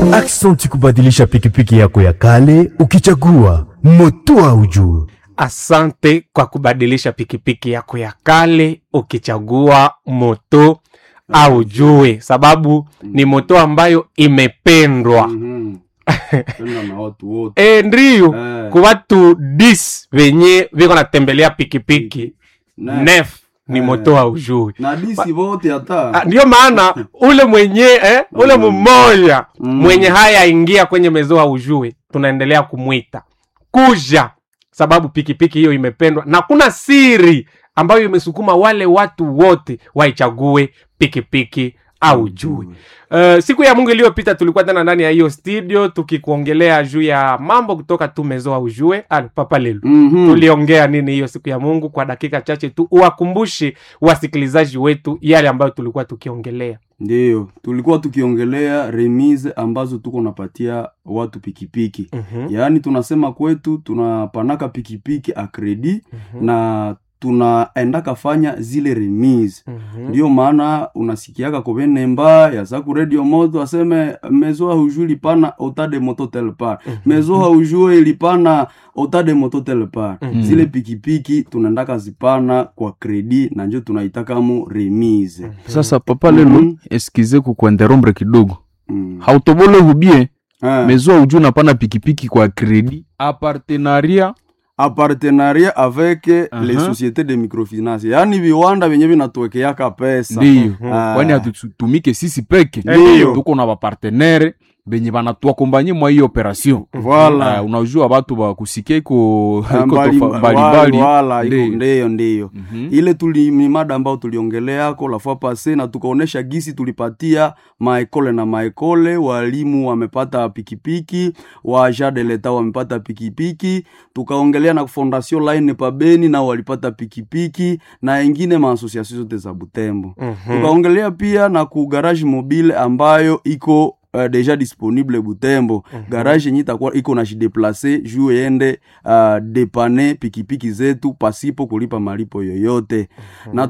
Aksanti kubadilisha pikipiki yako ya kale ukichagua moto au juu. Asante kwa kubadilisha pikipiki yako ya kale ukichagua moto au jue, sababu ni moto ambayo imependwa Mhm. Penda na watu wote e, ndiyo Eh. ku watu dis venye viko natembelea pikipiki Ne- nef ni Eh. moto au jue. na disi vote Ah, hata Ndiyo maana ule mwenye eh, ule mmoja Mm. mwenye haya ingia kwenye mezo au jue, tunaendelea kumwita kuja, sababu pikipiki hiyo imependwa na kuna siri ambayo imesukuma wale watu wote waichague pikipiki au jue. Uh, siku ya Mungu iliyopita tulikuwa tena ndani ya hiyo studio tukikuongelea juu ya mambo kutoka tu mezo au jue. Al papa lelu Mhm. tuliongea nini hiyo siku ya Mungu? Kwa dakika chache tu uwakumbushe wasikilizaji wetu yale ambayo tulikuwa tukiongelea. Ndiyo, tulikuwa tukiongelea remise ambazo tuko napatia watu pikipiki. Mhm, Yaani tunasema kwetu tunapanaka pikipiki a kredi mhm, na tunaendaka fanya zile remise. mhm. Ndiyo maana unasikiaka kovenemba yasaku radio moto aseme mezo haujue ilipana ota de moto tel part mezo haujue ilipana ota de moto tel part Mhm. zile pikipiki tunaendaka zipana kwa kredi na njo tunaitakamo remise sasa papa lelo Mhm. eskize kukuenderombre kidogo mm. hautobole hubie Eh. mezo uju napana pikipiki kwa kredi a partenaria a partenariat avec Aha. les sociétés de microfinance yaani viwanda vyenye vinatuwekeaka pesa ndiyo Ah. kwani hatutumike sisi peke Ndiyo. tuko na bapartenere benye banatuakombanye mwa hiyo operation Voilà. uh, unajua batu bakusikia iko Ah, iko mbali- tofa- wala- mbalimbali wala, iko- Ndiyo. ndiyo ndiyo Mhm. ile tuli ni mada ambao tuliongeleako la fois passe na tukaonesha gisi tulipatia maekole na maekole walimu wamepata pikipiki wa de leta wamepata pikipiki tukaongelea na fondation line pabeni nao walipata pikipiki na ingine maasosiasio zote za butembo Mhm. tukaongelea pia na ku garage mobile ambayo iko uh, deja disponible butembo garage yenye itakuwa iko na jideplace juu ende uh, depane pikipiki zetu pasipo kulipa malipo yoyote na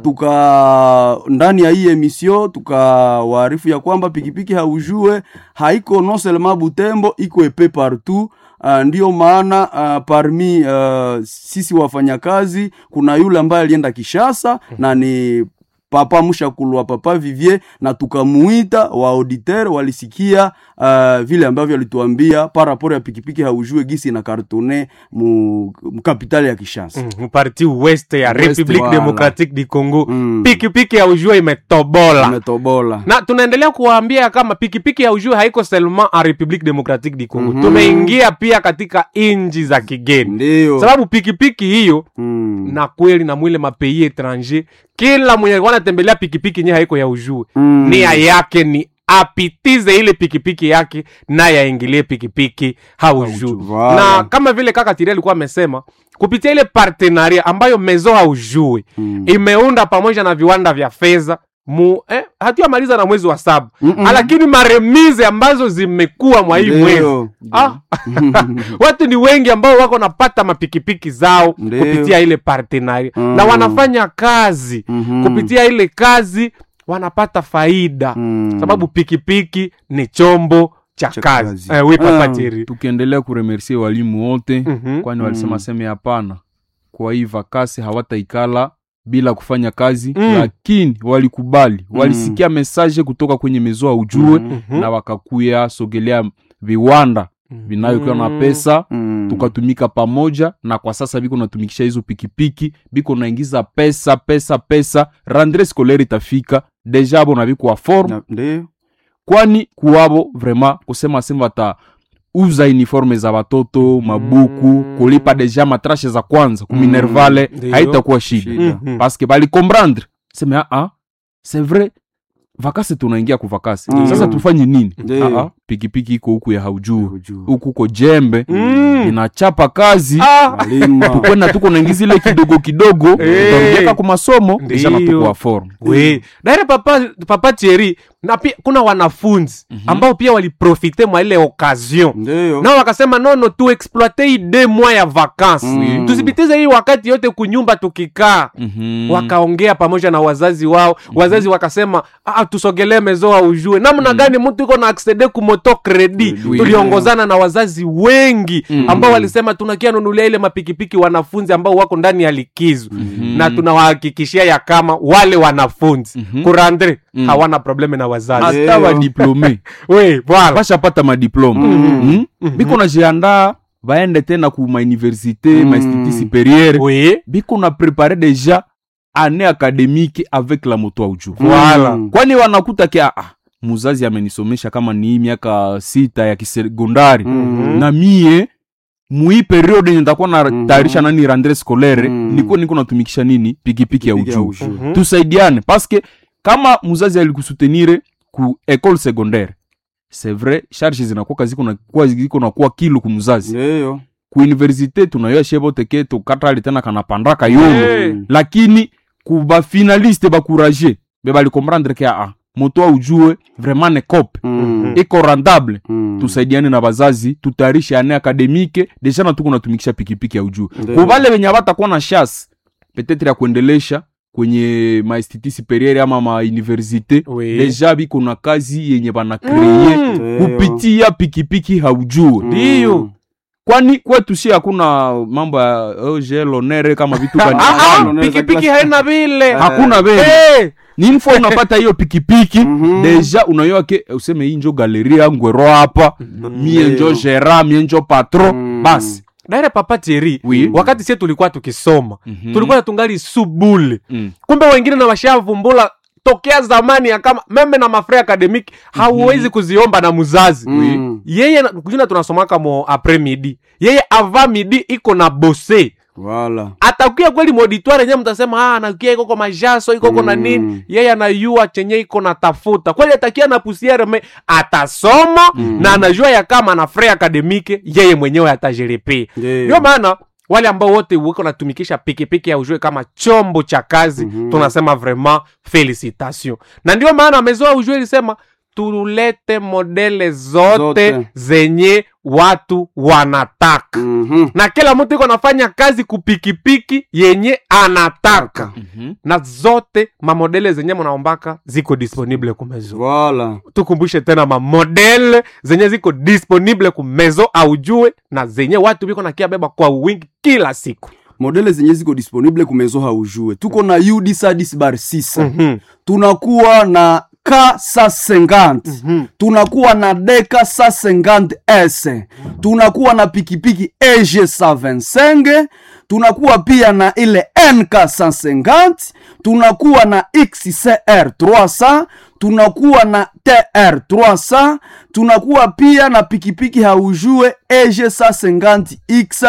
tuka ndani ya hii emission tukawaarifu ya kwamba pikipiki haujue haiko non seulement butembo iko epe partout Uh, ndiyo maana uh, parmi uh, sisi wafanyakazi kuna yule ambaye alienda Kishasa na ni papa mushakulwa papa Vivier na tukamuita wa auditeur walisikia uh, vile ambavyo alituambia paraporo ya pikipiki haujue gisi na kartone mu, mu kapitali ya Kishasa Mm, mparti west ya West, Republique wala. Democratique du Congo Mm. pikipiki ya ujue imetobola umetobola na tunaendelea kuwaambia kama pikipiki ya ujue haiko seulement en Republique Democratique du Congo Mhm. tumeingia pia katika inji za kigeni ndiyo sababu pikipiki hiyo mm. na kweli na mwile mapei etranger kila mwenye alikuwa anatembelea pikipiki nye haiko ya ujue Mm. nia yake ni apitize ile pikipiki yake naye aingilie pikipiki haujue Voilà. na kama vile kaka tiri alikuwa amesema kupitia ile partenaria ambayo mezo haujue Mm. imeunda pamoja na viwanda vya fedha mu eh, hatuyamaliza na mwezi wa saba Mm-mm. lakini maremize ambazo zimekuwa mwa hii mwezi Ndiyo. ah, watu ni wengi ambao wako napata mapikipiki zao Ndiyo. kupitia ile partenaria Mm. na wanafanya kazi Mhm. kupitia ile kazi wanapata faida Mm. sababu pikipiki ni chombo cha Cha kazi kazi. eh, oui, papa Ah. Thierry. tukiendelea kuremersie walimu wote Mhm. kwani walisema Mm. seme hapana kwa hii vakasi hawataikala bila kufanya kazi Mm. lakini walikubali walisikia mesaje kutoka kwenye mezoa ujue Mhm. na wakakuya sogelea viwanda vinayokuwa na Mm. pesa Mm. tukatumika pamoja na kwa sasa biko natumikisha hizo pikipiki biko naingiza pesa pesa pesa randre scolaire itafika deja abo na biko wa forme Na- ndiyo kwani kuwabo vraiment kusema sema wata uza uniforme za watoto mabuku Mm. kulipa deja matrashe za kwanza kuminervale Ndiyo. haitakuwa shida Shida. Mhm. paske bali comprendre seme aa c'est vrai vakasi tunaingia ku vakasi Mm. sasa tufanye nini Ndiyo. Aa, pikipiki iko huku ya haujuu Haujui. huku ko jembe Mm. inachapa kazi Ah, Malima. kwenda tuko naingiza ile kidogo kidogo Eh. tarudiaka ku masomo deja Ndiyo. natukuwa forme we daire papa, papa Thierry na pia kuna wanafunzi ambao pia waliprofite mwa ile occasion ndiyo nao wakasema nono tu exploite hii de mwa ya vakansi Mm. tusipitize hii wakati yote kunyumba tukikaa Mhm. wakaongea pamoja na wazazi wao wazazi wakasema ah, tusogelee mezoa ujue namna gani mtu iko na aksede kumoto moto kredi Oui. tuliongozana na wazazi wengi Mm. ambao walisema tunakia nunulia ile mapikipiki wanafunzi ambao wako ndani ya likizo Mhm. na tunawahakikishia ya kama wale wanafunzi Mhm. kurandre Mm. hawana probleme na wazazi hata Ndio. wadiplome we bwana bashapata madiplome Mhm. mm? biko najiandaa baende tena ku mauniversité Mm. mainstitut supérieure we biko na prépare déjà année académique avec la moto au juu Voilà. Mm. kwani wanakuta kia ah, muzazi amenisomesha kama ni hii miaka sita ya kisekondari Mhm. na mie mui periode yenye nitakuwa na Mhm. tayarisha nani randre scolaire Mhm. niko niko natumikisha nini pikipiki ya Pikipiki ya ujuu ujuu. Mhm. tusaidiane paske kama muzazi alikusutenire ku école secondaire c'est vrai charge zinakuwa ziko na kuwa ziko na kuwa kilo ku muzazi Ndio. ku université tunayoa shebo teke tukatali tena kanapandaka yo Eh. lakini ku bafinaliste bakuraje be balikomprendre ke aa moto a ujue vraiment ne cope Mm. iko rentable Mm. tusaidiane na bazazi tutayarishe ane akademike deja na tuko natumikisha pikipiki ya ujuu Ndio. kubale wenye abatakuwa na chance petetre ya kuendelesha kwenye mainstitut superieur ama mauniversité Oui. deja biko na kazi yenye banakreye Mm. Ndio. kupitia pikipiki haujue Mm. Ndiyo. kwani kwetu si hakuna mambo ya oge lonere kama vitu gani Ah, ah, Unaona pikipiki class- haina vile hakuna vile Eh, ni info unapata hiyo pikipiki Mhm. deja unayoa ke useme hii njo galerie yangu ero hapa mie njo gera mie njo patro Mm. basi daire papa Thierry Oui. wakati sie tulikuwa tukisoma Mhm. tulikuwa tungali subule Mm. kumbe wengine na washavumbula tokea zamani ya kama meme na mafre akademiki hauwezi kuziomba na muzazi Mm. yeye na- kujina tunasomaka mo apres midi yeye ava midi iko na bose Voilà. atakuya kweli moditware nye mtasema ah, anakia ikoko majaso ikoko na Mm. nini yeye anayua chenye iko na tafuta kweli atakia na pusiere me atasoma na anajua ya kama na fre akademike yeye mwenyewe atajerepea Ndio. ndio maana wale ambao wote wiko natumikisha pikipiki ya ujue kama chombo cha kazi Mhm. tunasema vraiment felicitation na ndio maana amezoa ujue ilisema tulete modele zote, Zote. zenye watu wanataka Mhm. na kila mtu iko anafanya kazi kupikipiki yenye anataka Mhm. na zote mamodele zenye mnaombaka ziko disponible kumezo Voilà. tukumbushe tena mamodele zenye ziko disponible kumezo aujue na zenye watu biko nakia beba kwa wingi kila siku modele zenye ziko disponible kumezo haujue tuko na ud sadis bar 6 Mhm. tunakuwa na k sa 50 Mhm. tunakuwa na deka sa 50 s tunakuwa na pikipiki eg sa 25 tunakuwa pia na ile nk 150 tunakuwa na xcr 300 tunakuwa na tr 300 tunakuwa pia na pikipiki haujue eg sa 50 x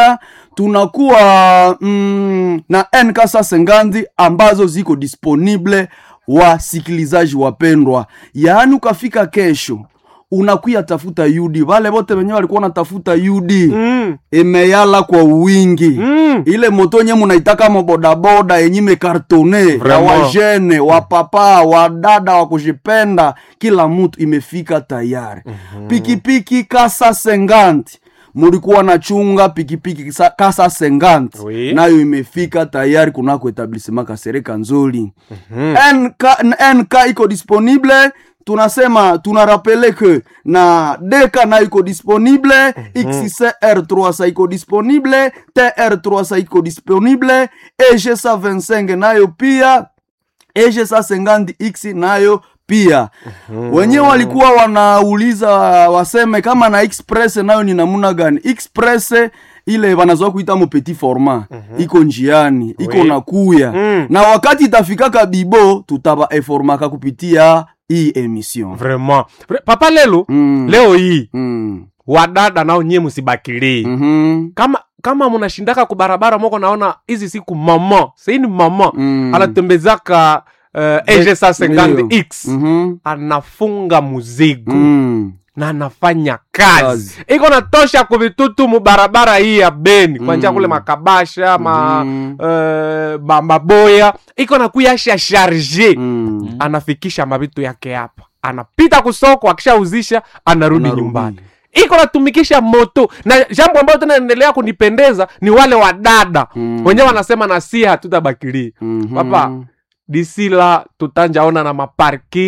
tunakuwa mm, na nk sa 50 ambazo ziko disponible wasikilizaji wapendwa yaani ukafika kesho unakuya tafuta yudi wale wote wenyewe walikuwa wanatafuta yudi Mm. imeyala kwa wingi Mm. ile moto nye munaitaka mabodaboda yenye mekartone ya Vraiment. wajene wapapa wadada wa kujipenda kila mtu imefika tayari pikipiki kasa senganti mulikuwa na chunga pikipiki kisa- kasa senganti Oui. nayo imefika tayari kunako etablissement kasereka nzoli NK, nk iko disponible tunasema tunarapele ke na deka nayo iko disponible xcr 3 iko disponible tr 3 iko disponible eg 25 nayo pia eg 50 x nayo pia wenyewe walikuwa wanauliza waseme kama na express nayo ni namuna gani express ile wanazoa kuita mo petit format iko njiani iko Oui. na kuya Mm. na wakati itafikaka bibo tutaba eformaka kupitia hii emission vraiment Vra- papa lelo Mm. leo hii Mm. wadada nao nyie msibakilii Mhm. kama kama mnashindaka kubarabara moko naona hizi siku mama saini mama Mm. anatembezaka uh, eg sa 50x Mhm. anafunga muzigo Mm. na anafanya kazi Kazi. iko natosha kuvitutu mubarabara hii ya beni kwanja Mm. kule makabasha ma, Mhm. eh, ma maboya iko nakuyasha sharge Mm. anafikisha mavitu yake hapa anapita kusoko akishauzisha anarudi Anarudi. nyumbani iko natumikisha moto na jambo ambayo tena endelea kunipendeza ni wale wadada Mm. wenyewe wanasema na si hatutabakilia Mhm. papa disila tutanjaona na maparking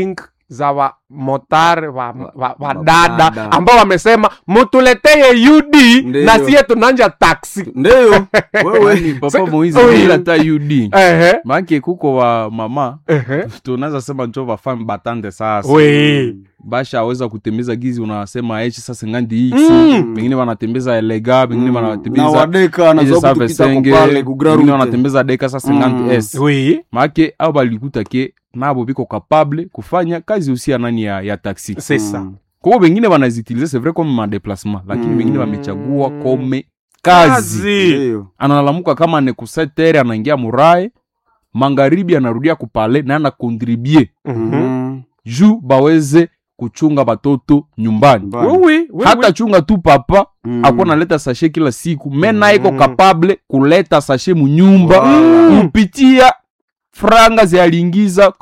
za wamotare wa, wa, wa Wa- dada dada. ambao wamesema mutuleteye ud Ndiyo. na siye tunanja taksi ndio wewe Yaani, papa moizi Oyo. bila ta ud Ehe, maake kuko wa mama ehe. tunaweza sema njo vafami batande sasa We. basha aweza kutembeza gizi unasema echi sasa ngandi x Mm. pengine wanatembeza elega pengine na wanatembeza wadeka Eje naza save kutupita senge, kupale pengine kugrarute wanatembeza deka sasa Mm. ngandi s Oui, make au balikuta ke nabo biko kapable kufanya kazi usia nani ya, ya taxi c'est ça. kwao bengine wanazitilize c'est vrai comme madeplasement lakini Mm. bengine wamechagua kome kazi Kazi. ndio analamuka kama ni kusetere anaingia murae magharibi anarudia kupale na anakontribue Mhm. Mhm. juu baweze kuchunga batoto nyumbani Mbaya. Oui, oui, oui, hata oui. chunga tu papa Mm. akuwa naleta sashe kila siku mena Mm. iko kapable kuleta sashe munyumba Wala. kupitia franga zialiingiza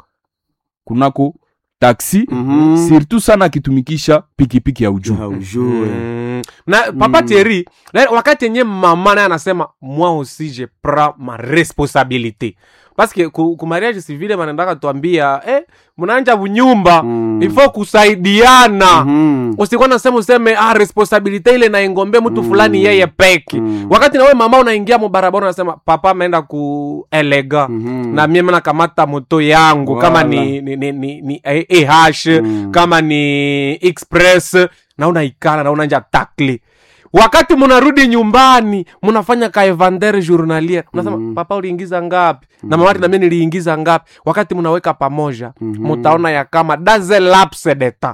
kunako taksi Mhm. surtout sana akitumikisha pikipiki ya ujuu haujue Mm. na papa Mm. Thierry na wakati yenye mama naye anasema moi aussi je prends ma responsabilité parce que ku, ku mariage civile wanaendaka tuambia eh, mnaanja bunyumba Mm. ifo kusaidiana Mhm. usikuwa nasema useme ah, responsabilite ile naingombe mtu fulani yeye peke Mm. wakati nawe mama unaingia mubarabara unasema papa ameenda ku elega Mhm. na mimi nakamata moto yangu kama Wala. ni, ni, ni, ni, ni eh, eh Mm. kama ni express na unaikala na unanja takli wakati munarudi nyumbani munafanya ka evander journalier unasema Mhm. papa uliingiza ngapi na mamati na mimi niliingiza ngapi wakati munaweka pamoja Mhm. mutaona ya kama daze lapse deta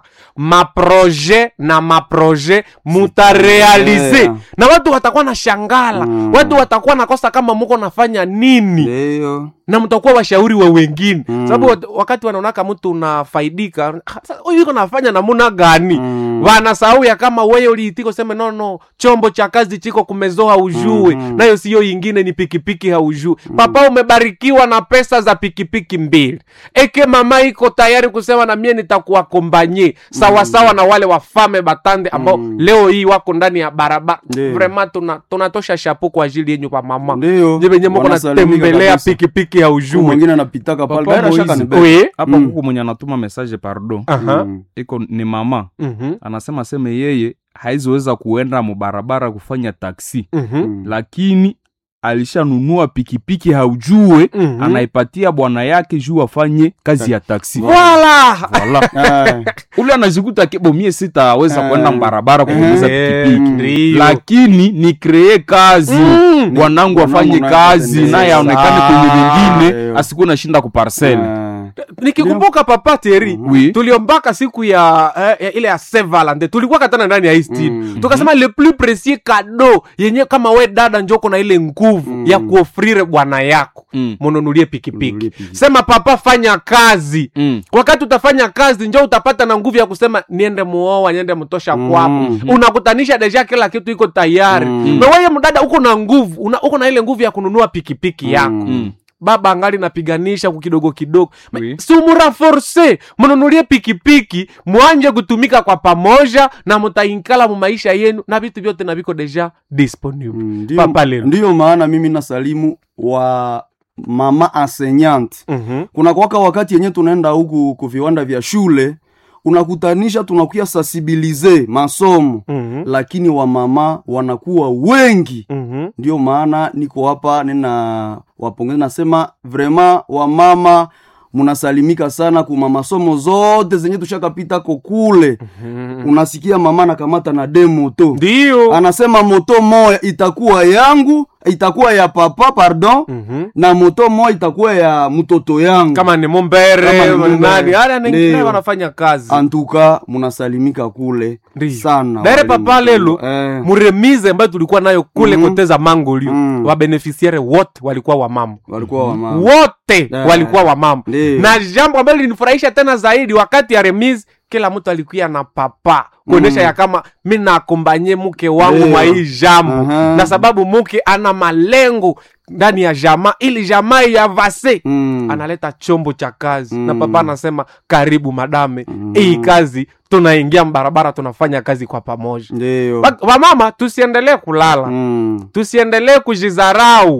maproje na maproje mutarealize Yeah. na watu watakuwa na shangala Mm. watu watakuwa nakosa kama muko nafanya nini ndio na mtakuwa washauri wa wengine Mm. sababu wat- wakati wanaonaka mtu unafaidika "Ah, sasa huyu iko nafanya namuna gani Mm. wanasahau ya kama wewe uliitiko seme no no chombo cha kazi chiko kumezoa haujue Mhm. nayo siyo ingine ni pikipiki haujue papa umebarikiwa na pesa za pikipiki mbili eke mama iko tayari kusema na mie nitakuwa kombanye sawasawa na wale wafame batande ambao Mm. leo hii wako ndani ya barabara Ndiyo. vrema tuna, tunatosha shapo kwa ajili yenyu pa mama ndio jivenye moko Wanasalimika natembelea kabisa. pikipiki ya Huyu ujue mwingine anapitaka pale Papa Baada shaka Moizi. ni bebe. Oui. hapa Mm. kuko mwenye anatuma message pardon Aha. Mm. iko ni mama Mhm. anasema seme yeye haizoweza kuenda mubarabara kufanya taksi Mhm. Mm. lakini alishanunua pikipiki haujue Mhm. anaipatia bwana yake juu afanye kazi ya taksi Voilà. Voilà. Ah, ule anajikuta kibomie sitaweza Eh. kwenda mbarabara kutembeza Eh, pikipiki ndio. lakini ni kree kazi Mm. bwanangu afanye naye kazi atendeze. naye aonekane Sawa. kwenye vingine Eyo. asikuwe nashinda kuparsele ah. nikikumbuka papa teri Oui. tuliombaka siku ya, eh, ya ile ya sevalande tulikuwa katana ndani ya hii studio Mm. tukasema le plus precis kado yenye kama we dada njoko na ile nguvu Mm. ya kuofrire bwana yako Mm. mununulie pikipiki Mununulie pikipiki. sema papa fanya kazi Mm. wakati utafanya kazi njo utapata na nguvu ya kusema niende muoa niende mtosha Mm. kwapo unakutanisha deja kila kitu iko tayari Mm. na weye mdada uko na nguvu una, uko na ile nguvu ya kununua pikipiki yako Mm. baba angali napiganisha kukidogo kidogo Oui. si muraforse mnunulie pikipiki mwanje kutumika kwa pamoja na mutainkala mu maisha yenu na vitu vyote na viko deja disponible Mm, ndio- papa lelo ndiyo maana mimi nasalimu wa mama enseignante Mhm. kuna kwaka wakati yenye tunaenda huku ku viwanda vya shule unakutanisha tunakuya sensibilize masomo Mhm. lakini wamama wanakuwa wengi Mhm. ndio maana niko hapa nina wapongeza nasema vrema wamama munasalimika sana kuma masomo zote zenye tushakapita ko kule unasikia mama anakamata na de moto ndio anasema moto moya itakuwa yangu itakuwa ya papa pardon Mhm. na moto moya itakuwa ya mtoto yangu kama ni mombere Kama ni kama ni Mumbere. nani ala nengine Ndio. wanafanya kazi antuka munasalimika kule Ndio. sana Dere walimu. papa lelo eh. muremize ambayo tulikuwa nayo kule Mhm. koteza mangolio Mm. wabenefisiare wote walikuwa wamama walikuwa wamama wote Eh. walikuwa wamama Ndio. na jambo ambalo linifurahisha tena zaidi wakati ya remise kila mtu alikuya na papa kuonyesha Mm. ya kama mi nakombanye mke wangu Ndio. mwa hii jambo Aha. na sababu mke ana malengo ndani ya jamaa ili jamaa yavase Mm. analeta chombo cha kazi Mm. na papa anasema karibu madame Mm. hii kazi tunaingia mbarabara tunafanya kazi kwa pamoja ndio Wa- wamama tusiendelee kulala Mm. tusiendelee kujizarau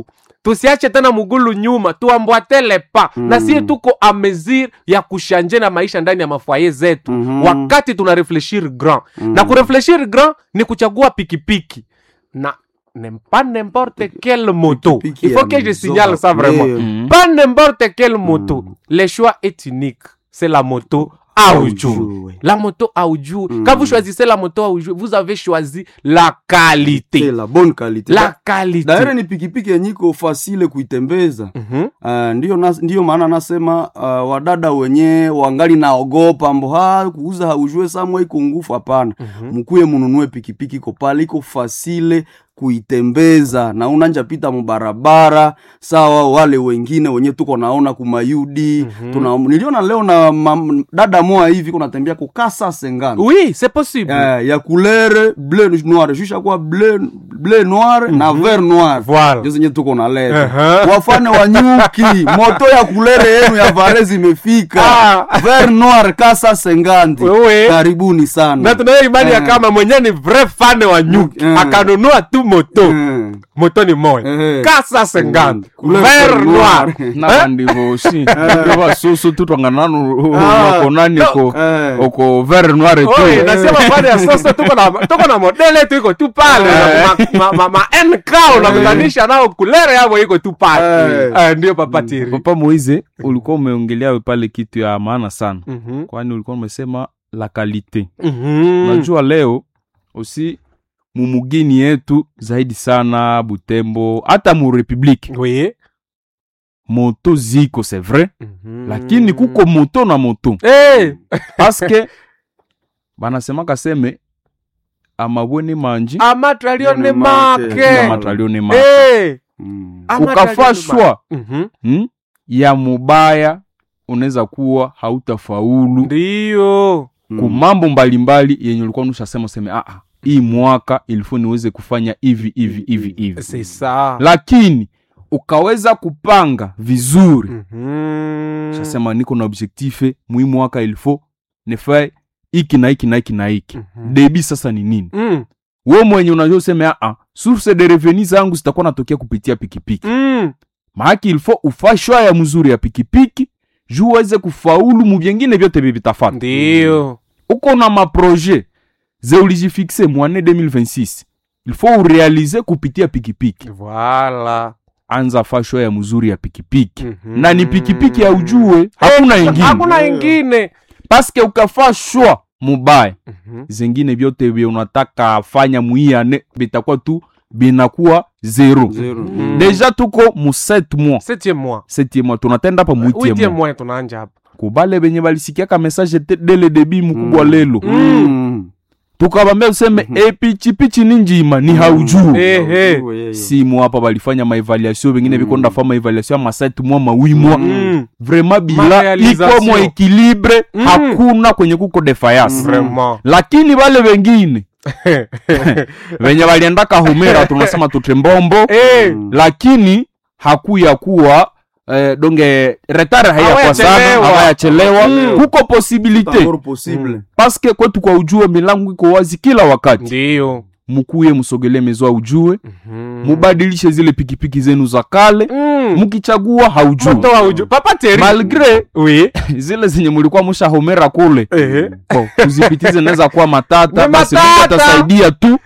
tusiache tena mugulu nyuma tuambwatele pa Mm. na sie tuko a mesure ya kushanje na maisha ndani ya mafwaye zetu Mhm. wakati tuna refleshir grand na kurefleshir grand ni kuchagua pikipiki na ne pas n'importe quelle moto Pikipiki il faut ya que je mzoga signale ça vraiment leo. Mhm. pas n'importe quelle moto le choix est unique c'est la moto Aoujou. Aoujou. La moto Aoujou. Mm. Quand vous choisissez la moto Aoujou, vous avez choisi la C'est qualité. la bonne qualité La qualité. daire ni pikipiki yenye iko fasile kuitembeza Mhm. Uh, ndiyo, nas, ndiyo maana nasema uh, wadada wenye wangali naogopa mbo ha kuuza haujue samwe iko ngufu hapana Mhm. mkuye mununue pikipiki iko pale iko fasile kuitembeza na unanja pita mubarabara sawa wale wengine wenye tuko naona kumayudi Mhm. tuna niliona leo na mam, dada moa hivi kunatembea kukasa sengana Oui, c'est possible. Eh, ya couleur bleu noir shusha kwa bleu, bleu noir na vert noir Voilà. ndio zenye tuko naleta Uh-huh. wafane wa nyuki moto ya kulere yenu ya varezi imefika Ah. vert noir kasa sengandi Wewe. karibuni sana na tunayo imani ya Eh. kama mwenyewe ni vrai fan wa nyuki Mm. akanunua tu moto Eh. moto ni moya Eh. kasa senganda Couleur vert noir nabandivoshi ndio basusu tu twangananu Ah. wakonani ko Eh. oko vert noir tu Oye, nasema pale ya sasa tuko na tuko na modele tu iko tu pale Eh. ma, ma, ma, ma NK unakutanisha nao kulere yao iko tu pale Eh. Eh, ndio papa Thierry. papa moize ulikuwa umeongelea pale kitu ya maana sana Mhm. kwani ulikuwa umesema la kalite Mhm. najua leo usi mumugini yetu zaidi sana butembo hata mu republike Oui. moto ziko c'est vrai Mhm. lakini kuko moto na moto Eh. paske banasemaka seme amabweni manji amatralione Yone make. make amatralione ma Eh. Mm. Amatralione ukafa make. shwa Mhm. hmm? ya mubaya unaweza kuwa hautafaulu ndiyo ku mambo mbalimbali yenye ulikuwa nushasema useme ah, ah, hii mwaka ilifo niweze kufanya hivi hivi hivi hivi c'est ça lakini ukaweza kupanga vizuri Mhm. shasema niko na objectife mwi mwaka ilifo nifae iki na iki na iki na iki Mhm. debi sasa ni nini Mm. we mwenye unajua useme aa source de reveni zangu zitakuwa natokea kupitia pikipiki Mm. maaki ilfo ufa shwa ya mzuri ya pikipiki juu uweze kufaulu mu vyengine vyote vivitafata ndiyo uko na maproje ze ulijifixe mwane 2026 ilfo urealize kupitia pikipiki voilà anza fa shwa ya mzuri ya pikipiki Mhm. na ni pikipiki ya ujue hakuna ingine hakuna ingine paske ukafa shwa mubaya Mhm. zengine vyote vye unataka fanya muiane bitakuwa tu binakuwa zero Zero. Mm. deja tuko mu 7 mois septième mois septième mois tunatenda hapa mu huitième huitième mois mois tunaanja hapa kubale benye balisikiaka message te- dele debi mukubwa Mm. lelo Mm. tukabambia useme epichipichi ni njima ni haujuu Eh, eh. Ujue yeye. simu hapa balifanya maevaluation bengine bikonda fa maevaluation ma 7 mois ma 8 mois Mm. vraiment bila Marealisation. iko mo equilibre Mm. hakuna kwenye kuko defiance vraiment lakini bale wengine venye waliendaka humera tunasema tutrembombo Eh. Mm. lakini hakuya kuwa eh, donge retard hayakuwa sana Hawayachelewa. hawayachelewa Mm. kuko posibilite Encore possible. paske kwetu kwa ujue milango iko wazi kila wakati ndiyo mukuye musogele mezoa ujue Mhm. mubadilishe zile pikipiki zenu za kale Mm. mukichagua haujue moto wa uju papa Thierry malgre oui zile zenye mulikuwa mushahomera kule Ehe. Bo, kuzipitize naweza kuwa matata Ni basi Mungu matata. atasaidia tu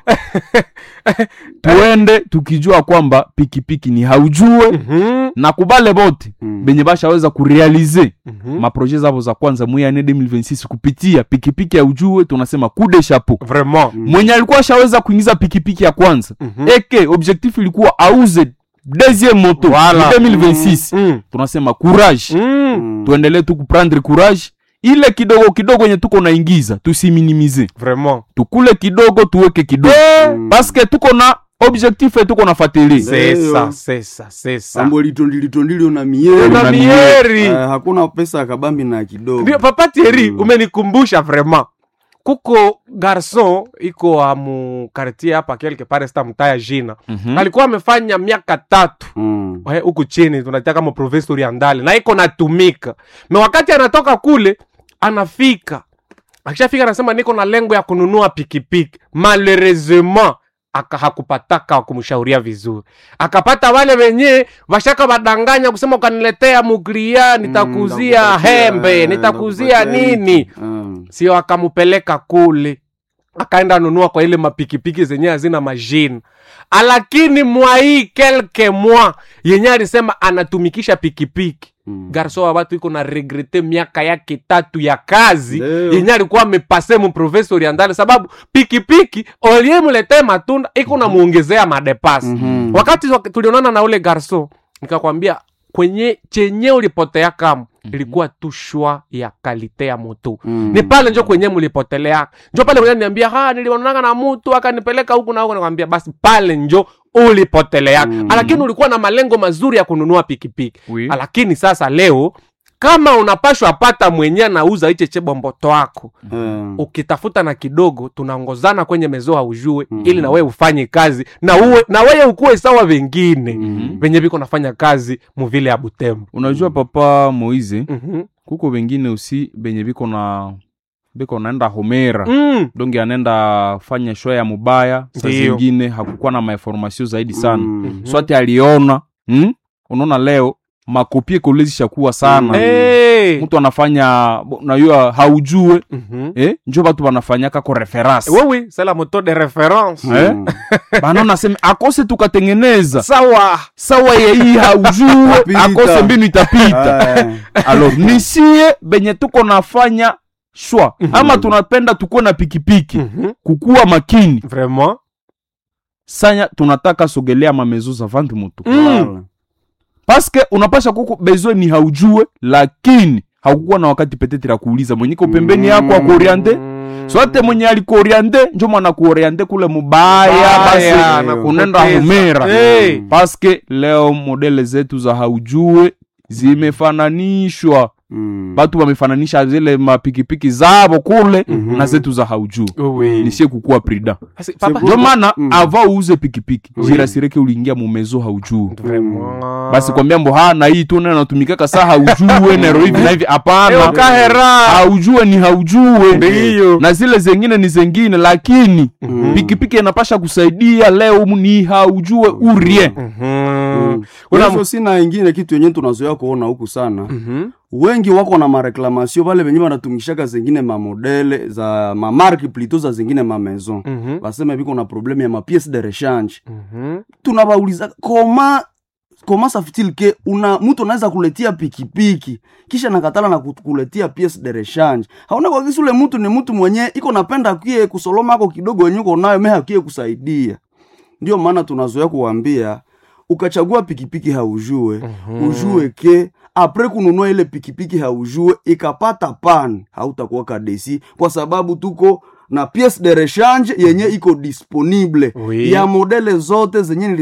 tuende tukijua kwamba pikipiki ni haujue Mhm. na kubale bote Mm. benye bashaweza kurealize Mhm. maproje zavo za kwanza mwiane 2026 kupitia pikipiki ya ujue tunasema kude chapeau vraiment mwenye alikuwa ashaweza kuingiza pikipiki ya kwanza Mhm. eke objectif ilikuwa auze deuxième moto Voilà. mu 2026 Mm. tunasema courage Mm. Mm. tuendelee tu kuprendre courage ile kidogo kidogo yenye tuko naingiza tusiminimize vraiment tukule kidogo tuweke kidogo Mm. paske tuko na objectif e tuko nafatili c'est Ndio. ça c'est ça c'est ça sambo litondilitondili una mieri una Una mieri Eh, hakuna pesa ya kabambi na kidogo ndio papa Thierry Mm. umenikumbusha vraiment kuko garson iko amu quartier hapa quelque part sta mtaya jina alikuwa amefanya miaka tatu Mm. Eh, huku chini tunaita kama province orientale na iko natumika me wakati anatoka kule anafika akishafika anasema niko na lengo ya kununua pikipiki malheureusement aka hakupataka wa kumshauria vizuri akapata wale wenye washaka wadanganya kusema ukaniletea mugria nitakuzia nitakupatia, hembe eh, nitakuzia nitakupatia nini hiki. Mm. sio akamupeleka kule akaenda nunua kwa ile mapikipiki zenye hazina majini lakini mwai kelke mwa yenye alisema anatumikisha pikipiki Mm. garso wa watu iko na regrete miaka yake tatu ya kazi Ndio. yenye alikuwa amepase mu province orientale sababu pikipiki oliemuletee matunda iko namuongezea madepasi Mhm. wakati wak- tulionana na ule garso nikakwambia kwenye chenye ulipotea kama ilikuwa tu shwa ya kalite ya moto Mm. ni pale njo kwenye mlipotelea njo pale kwenye niambia ha nilionanaga na mtu akanipeleka huku na huku nakwambia basi pale njo ulipotelea Mm. lakini ulikuwa na malengo mazuri ya kununua pikipiki Oui. lakini sasa leo kama unapashwa pata mwenye anauza iche chebomboto wako Eh. ukitafuta na kidogo tunaongozana kwenye mezoa ujue Mhm. ili na wewe ufanye kazi na uwe na wewe ukuwe sawa vengine Mhm. venye viko nafanya kazi muvile ya butembo unajua papa moize Mhm. kuko wengine usi benye biko na biko naenda homera Mm. donge anaenda fanya show ya mubaya saa Ndiyo. zingine hakukuwa na mainformasio zaidi sana Mm. swati aliona hmm? unaona leo makopie kolezishakuwa sana Hey. mtu anafanya unajua haujue Mhm. eh? njo batu banafanyaka ko reference Oui, oui, c'est la moto de référence. Eh? Mm. banaona seme akose tukatengeneza Sawa. sawa yei haujue Pita. akose mbinu itapita Eh. alors nisie benye tuko nafanya shwa Mhm. ama tunapenda tukuwe na pikipiki Mhm. kukuwa makini Vraiment. sanya tunataka sogelea mamezo za vantu mutu Mm. Voilà. paske unapasha kuko bezwe ni haujue lakini haukukuwa na wakati petetre ya kuuliza mwenye iko pembeni yako akoriande Mm. sote mwenye alikoriande njo mwana kuoriande kule mubaya Baya, basi na unaenda kupoteza. humera Hey. paske leo modele zetu za haujue zimefananishwa Mm. batu wamefananisha zile mapikipiki zabo kule Mhm. na zetu za haujue Oui. nisie kukuwa prida Basi, papa- ndio maana Mm. ava uuze pikipiki Oui. jirasireke uliingia mumezo haujue Vraiment. basi kwambia mbo ha na hii tu nene natumikaka saa haujue nero hivi na hivi Eh, hapana ukahera. haujue ni haujue Ndiyo. na zile zengine ni zengine lakini Mhm. pikipiki inapasha kusaidia leo ni haujue urie Mhm. Mm. Kuna- Hivyo sina ingine kitu yenye tunazoea kuona huku sana Mhm. wengi wako na mareklamasio pale venye wanatumikishaka zengine mamodele za mamarki plito za zingine mamaison Mhm. baseme viko na probleme ya mapiece de rechange Mhm. tunabauliza koma koma safitil ke una mtu anaweza kuletia pikipiki kisha nakatala na kuletia piece de rechange hauna kwa kisi ule mtu ni mtu mwenye iko napenda kie kusoloma ako kidogo wenye uko nayo meha kie kusaidia ndio maana tunazoea kuwambia ukachagua pikipiki haujue Mhm. ujue ke apre kununua ile pikipiki haujue ikapata pan hautakuwa kadesi kwa sababu tuko na piece de rechange yenye iko disponible Oui. ya modele zote zenye